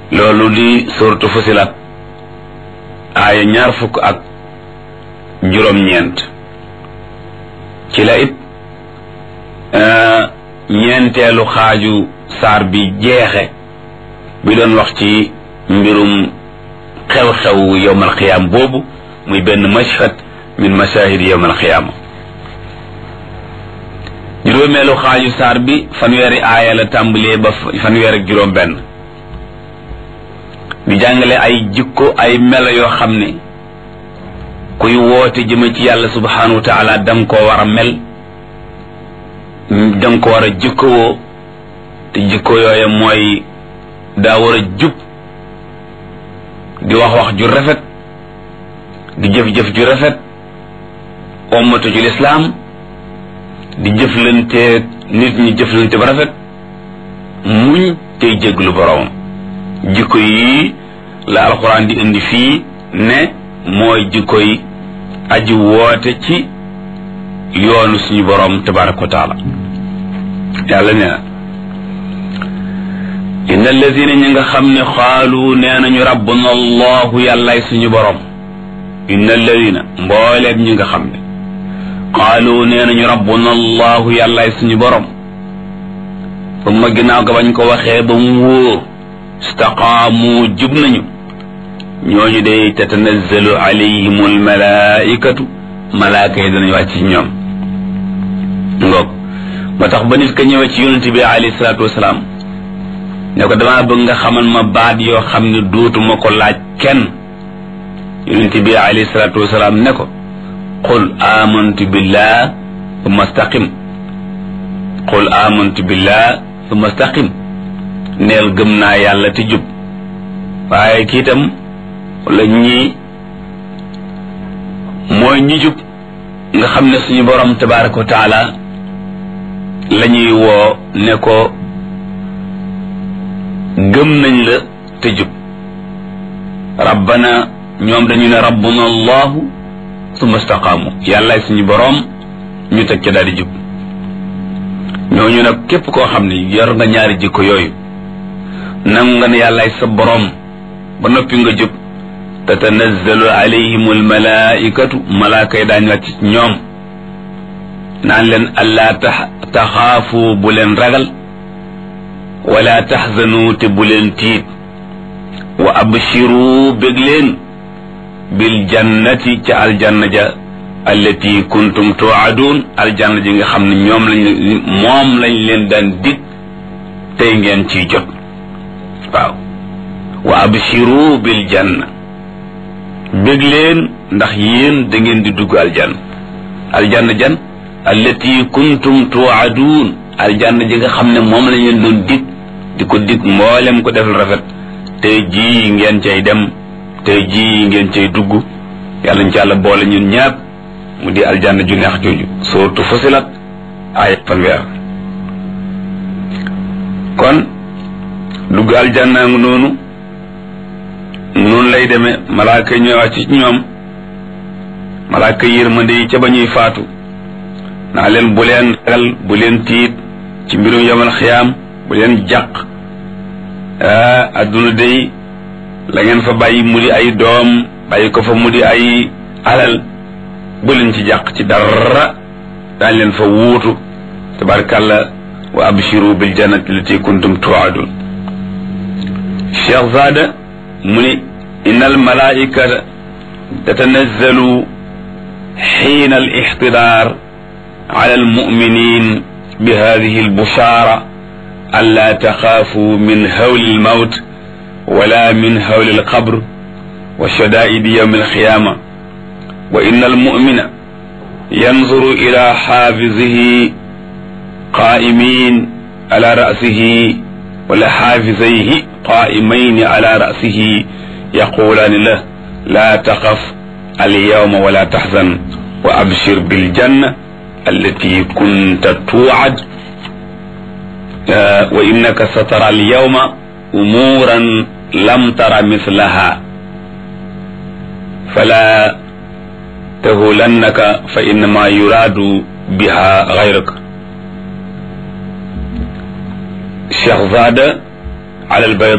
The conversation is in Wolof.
loolu di suratu fusilat aaya ñaar fukk ak juróom-ñeent ci la it ñeenteelu xaaju saar bi jeexe bi doon wax ci mbirum xew-xew yowmal xiyaam boobu muy benn mashhad min mashahid yowmal xiyaama juróomeelu xaaju saar bi fanweeri aaya la tàmbalee ba fanweer ak juróom benn di jàngale ay jikko ay melo yoo xam ne kuy woote jëme ci yàlla subhanahu wa taala danga koo war a mel danga ko war a jikkowoo te jikko yooye mooy daa war a jub di wax wax ju rafet di jëf-jëf ju rafet ommatu ci lislaam di jëflante nit ñi jëflante ba rafet muñ tey jéglu boroomam jikko yi la alxuraan di indi fii ne mooy jikko yi aji woote ci yoonu suñu boroom tabaraka wa taala yàlla nee na inna alladina ñi nga xam ne xaalu nee nañu rabbuna allahu yàllaay suñu boroom inna alladina mbooleem ñi nga xam ne xaalu nee nañu rabbuna allahu yàllaay suñu boroom ba ma ginnaaw ga bañ ko waxee ba mu wóor istaqaamu jub nañu ñooñu day tatanazzalu alayhim almalaikatu malaaka yi danañ wàcc ci ñoom ngoog moo tax ba nit ka ñëwee ci yonent bi alayhi salaatu wasalaam ne ko damaa bëgg nga xamal ma baat yoo xam ne dootuma ko laaj kenn yonent bi alayhi salaatu wasalaam ne ko qul amantu billah thumma staqim qul amantu billah thumma staqim neel gëm naa yàlla te jub waaye kii itam wala ñii mooy ñi jub nga xam ne suñu borom tabaraka wa taala la ñuy woo ne ko gëm nañ la te jub rabbana ñoom dañu ne rabbuna allahu summa staqaamu yàllaay suñu borom ñu teg ca daal di jub ñooñu nag képp koo xam ne yor nga ñaari jikko yooyu nangu nga ne yàllaay sa borom ba noppi nga jub tatanazzalu alayhim almalaikatu malaaka yi daañu wàcc ñoom naan leen allaa taxaafu bu leen ragal wala taxzanu te bu leen tiit wa abshiru bég leen bil jannati ca aljanna ja allati kuntum tuadun aljanna ji nga xam ne ñoom lañ moom lañ leen daan dig tey ngeen ciy jot waaw wa abshiru bil janna bég leen ndax yéen da ngeen di dugg aljanna aljanna jan allati kuntum tuadun aljanna ji nga xam ne moom lañ leen doon dig di ko dig mboolem ko defal rafet tey jii ngeen cay dem tey jii ngeen cay dugg yàlla ñu ci yàlla boole ñun ñaap mu di aljanna ju neex jooju sootu fusilat ay fanweer kon dugg aljanna ngi noonu noonu lay demee malaaka yi ñëwaat ci ñoom malaaka yërmande yi ca ba ñuy faatu naa leen bu leen ragal bu leen tiit ci mbirum yamal xiyaam bu leen jàq adduna day la ngeen fa bàyyi mu di ay doom bàyyi ko fa mu di ay alal bu leen ci jàq ci dara daañ leen fa wuutu tabarkàlla wa abshiru bil jannati lati kuntum tuadun cheikh zada mu ni inna al malaikata tatanazzalu xiina al ixtidaar ala al muminin bi hadihi al bushara an la taxaafu min hawli al mawt wala min hawli al qabr wa shadaidi yawm al qiyama wa inna al mumina yanzuru ila xaafizihi qaa'imin ala ra'sihi wala xaafizayhi qaa'imayni ala ra'sihi yaqulaani la laa taxaf alyawma wala taxzan wa abshir biljanna allati kunta tuucad wa innaka satara alyawma umuuran lam tara mislaha fala tahulannaka fa innama yuraadu biha gayraka Cheikh Zada ala al